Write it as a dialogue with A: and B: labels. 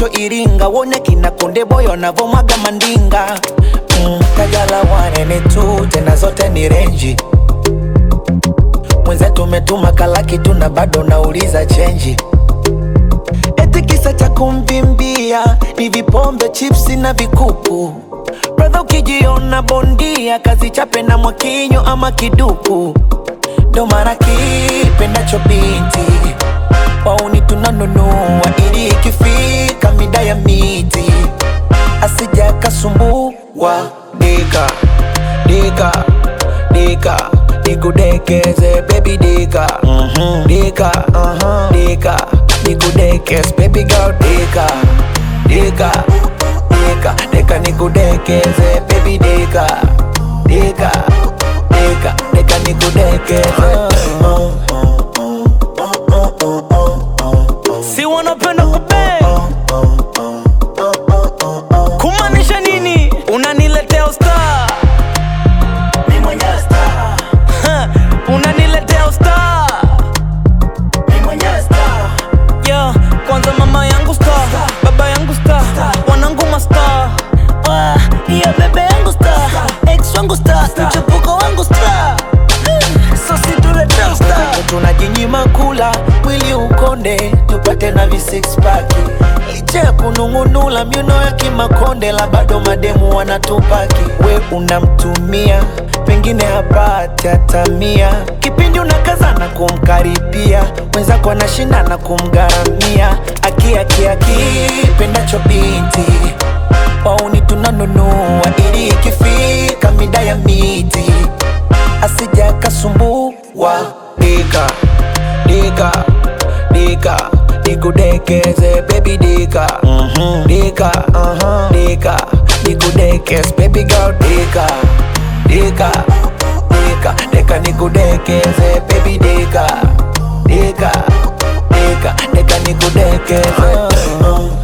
A: kesho Iringa, wone kina Konde Boy wanavomwaga mandinga mm, Kajala wanene tu tena zote ni renji mwenzetu umetuma kalaki tu na bado nauliza chenji eti kisa cha kumvimbia ni vipombe chipsi na vikuku bradha ukijiona bondia kazi chape na mwakinyo ama kiduku ndo mara kipendacho binti wauni tunanunua ili ikifika mida ya miti asija kasumbua dika dika dika nikudekeze baby dika dika dika nikudekeze baby girl dika dika dika dika nikudekeze baby dika dika dika dika nikudekeze
B: si wanapenda kupe kumaanisha nini unaniletea usta unaniletea usta yeah, kwanza mama yangu sta baba yangu sta wanangu masta Ah, yeah, bebe yangu sta ex wangu sta mchepuko wangu sta sosi tuletea usta
A: tunajinyima kula mwili ukonde tupate na vi six pack licha ya kunung'unula miuno ya kimakonde la bado mademu wanatupaki we unamtumia pengine hapati hatamia kipindi unakazana kumkaribia mwenzako anashindana kumgharamia akiakiaki pendacho binti wauni tunanunua ili ikifika mida ya miti asija kasumbua dika dika dika nikudekeze baby dika dika dika nikudekeze baby girl dika dika dika dika nikudekeze baby dika dika dika dika nikudekeze